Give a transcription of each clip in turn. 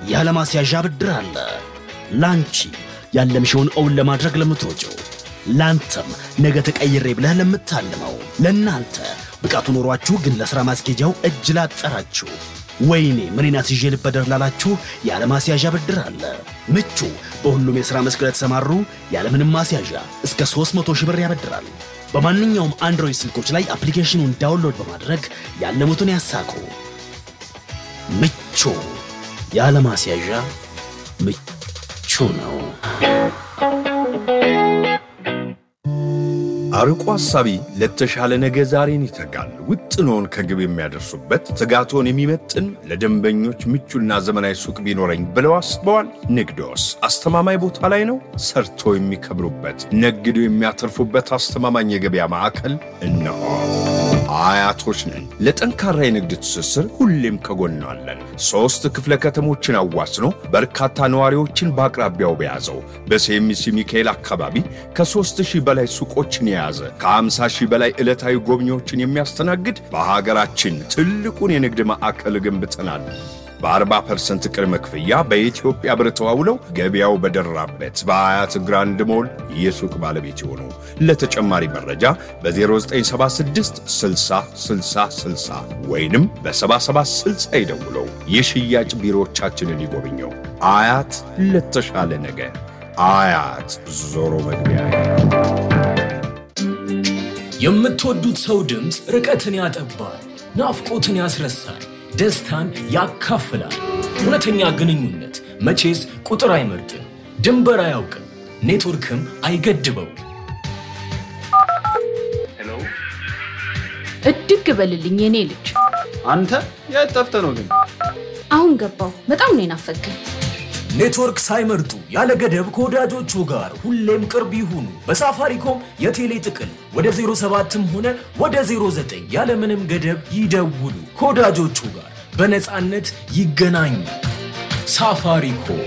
ያለማስያዣ ብድር አለ። ላንቺ ያለምሽውን እውን ለማድረግ ለምትወጪው፣ ላንተም ነገ ተቀይሬ ብለህ ለምታልመው፣ ለእናንተ ብቃቱ ኖሯችሁ ግን ለሥራ ማስኬጃው እጅ ላጠራችሁ፣ ወይኔ ምኔን አስይዤ ልበደር ላላችሁ ያለማስያዣ ብድር አለ። ምቹ በሁሉም የሥራ መስክ ለተሰማሩ ያለምንም ማስያዣ እስከ 300 ሺህ ብር ያበድራል። በማንኛውም አንድሮይድ ስልኮች ላይ አፕሊኬሽኑን ዳውንሎድ በማድረግ ያለሙትን ያሳኩ። ምቹ ያለ ማስያዣ ምቹ ነው። አርቆ ሐሳቢ ለተሻለ ነገ ዛሬን ይተጋል። ውጥኖን ከግብ የሚያደርሱበት ትጋቶን የሚመጥን ለደንበኞች ምቹና ዘመናዊ ሱቅ ቢኖረኝ ብለው አስበዋል? ንግዶስ አስተማማኝ ቦታ ላይ ነው? ሰርቶ የሚከብሩበት ነግዶ የሚያተርፉበት አስተማማኝ የገበያ ማዕከል እነሆ። አያቶች ነን። ለጠንካራ የንግድ ትስስር ሁሌም ከጎናለን። ሦስት ክፍለ ከተሞችን አዋስኖ በርካታ ነዋሪዎችን በአቅራቢያው በያዘው በሴሚሲ ሚካኤል አካባቢ ከሦስት ሺህ በላይ ሱቆችን የያዘ ከ50 ሺህ በላይ ዕለታዊ ጎብኚዎችን የሚያስተናግድ በሀገራችን ትልቁን የንግድ ማዕከል ገንብተናል። በ40 ፐርሰንት ቅድመ ክፍያ በኢትዮጵያ ብር ተዋውለው ገበያው በደራበት በአያት ግራንድ ሞል የሱቅ ባለቤት ይሆኑ። ለተጨማሪ መረጃ በ0976 60 60 60 ወይንም በ7760 ይደውለው። የሽያጭ ቢሮዎቻችንን ይጎብኘው። አያት ለተሻለ ነገ። አያት ዞሮ መግቢያ የምትወዱት ሰው ድምፅ ርቀትን ያጠባል፣ ናፍቆትን ያስረሳል፣ ደስታን ያካፍላል። እውነተኛ ግንኙነት መቼስ ቁጥር አይመርጥም፣ ድንበር አያውቅም፣ ኔትወርክም አይገድበው። እድግ በልልኝ የኔ ልጅ። አንተ የት ጠፍተህ ነው ግን? አሁን ገባው። በጣም ነው የናፈቀኝ። ኔትወርክ ሳይመርጡ ያለ ገደብ ከወዳጆቹ ጋር ሁሌም ቅርብ ይሁኑ። በሳፋሪኮም የቴሌ ጥቅል ወደ 07ም ሆነ ወደ 09 ያለምንም ገደብ ይደውሉ። ከወዳጆቹ ጋር በነፃነት ይገናኙ። ሳፋሪኮም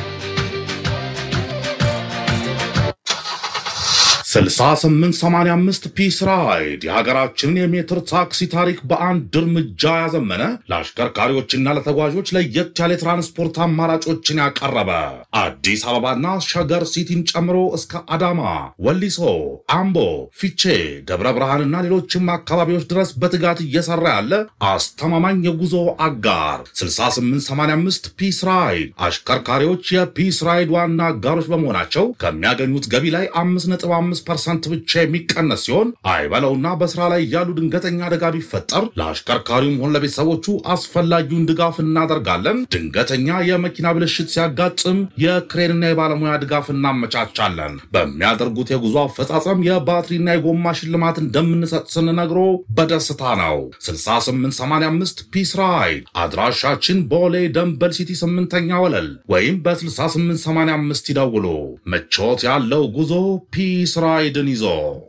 6885 ፒስ ራይድ የሀገራችንን የሜትር ታክሲ ታሪክ በአንድ እርምጃ ያዘመነ ለአሽከርካሪዎችና ለተጓዦች ለየት ያለ የትራንስፖርት አማራጮችን ያቀረበ አዲስ አበባና ሸገር ሲቲን ጨምሮ እስከ አዳማ፣ ወሊሶ፣ አምቦ፣ ፊቼ፣ ደብረ ብርሃንና ሌሎችም አካባቢዎች ድረስ በትጋት እየሰራ ያለ አስተማማኝ የጉዞ አጋር 6885 ፒስ ራይድ አሽከርካሪዎች የፒስ ራይድ ዋና አጋሮች በመሆናቸው ከሚያገኙት ገቢ ላይ 5.5 ፐርሰንት ብቻ የሚቀነስ ሲሆን አይበለውና በስራ ላይ ያሉ ድንገተኛ አደጋ ቢፈጠር ለአሽከርካሪውም ሆነ ለቤተሰቦቹ አስፈላጊውን ድጋፍ እናደርጋለን። ድንገተኛ የመኪና ብልሽት ሲያጋጥም የክሬንና የባለሙያ ድጋፍ እናመቻቻለን። በሚያደርጉት የጉዞ አፈጻጸም የባትሪና የጎማ ሽልማት እንደምንሰጥ ስንነግሮ በደስታ ነው። 6885 ፒስ ራይድ አድራሻችን ቦሌ ደንበል ሲቲ ስምንተኛ ወለል ወይም በ6885 ይደውሉ። ምቾት ያለው ጉዞ ፒስ ራይድን ይዞ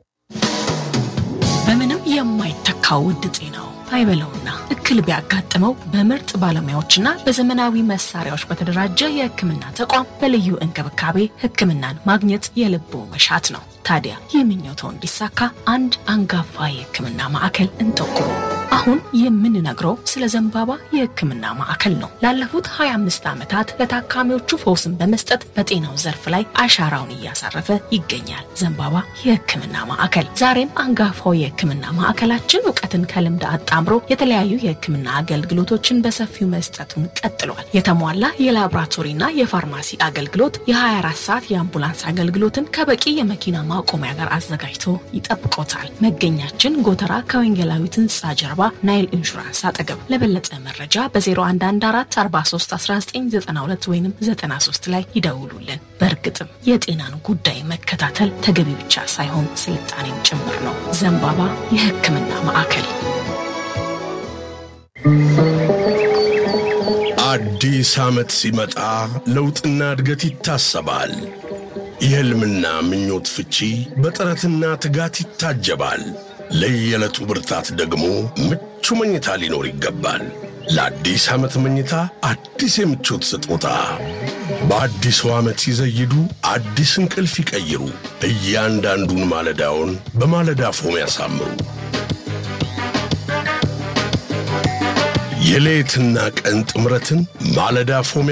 በምንም የማይተካው ውድ ጤናው አይበለውና እክል ቢያጋጥመው በምርጥ ባለሙያዎችና በዘመናዊ መሳሪያዎች በተደራጀ የሕክምና ተቋም በልዩ እንክብካቤ ሕክምናን ማግኘት የልቦ መሻት ነው። ታዲያ ይህ ምኞትዎ እንዲሳካ አንድ አንጋፋ የሕክምና ማዕከል እንጠቁሙ። አሁን የምንነግረው ስለ ዘንባባ የሕክምና ማዕከል ነው። ላለፉት 25 ዓመታት ለታካሚዎቹ ፈውስን በመስጠት በጤናው ዘርፍ ላይ አሻራውን እያሳረፈ ይገኛል። ዘንባባ የሕክምና ማዕከል ዛሬም አንጋፋው የሕክምና ማዕከላችን እውቀትን ከልምድ አጣምሮ የተለያዩ የሕክምና አገልግሎቶችን በሰፊው መስጠቱን ቀጥሏል። የተሟላ የላቦራቶሪና የፋርማሲ አገልግሎት፣ የ24 ሰዓት የአምቡላንስ አገልግሎትን ከበቂ የመኪና ማቆሚያ ጋር አዘጋጅቶ ይጠብቆታል። መገኛችን ጎተራ ከወንጌላዊት ሕንፃ ጀርባ ናይል ኢንሹራንስ አጠገብ። ለበለጠ መረጃ በ0114431992 ወይም 93 ላይ ይደውሉልን። በእርግጥም የጤናን ጉዳይ መከታተል ተገቢ ብቻ ሳይሆን ስልጣኔም ጭምር ነው። ዘንባባ የሕክምና ማዕከል። አዲስ ዓመት ሲመጣ ለውጥና እድገት ይታሰባል። የሕልምና ምኞት ፍቺ በጥረትና ትጋት ይታጀባል። ለየዕለቱ ብርታት ደግሞ ምቹ መኝታ ሊኖር ይገባል። ለአዲስ ዓመት መኝታ አዲስ የምቾት ስጦታ በአዲሱ ዓመት ሲዘይዱ አዲስ እንቅልፍ ይቀይሩ። እያንዳንዱን ማለዳውን በማለዳ ፎም ያሳምሩ። የሌትና ቀን ጥምረትን ማለዳ ፎም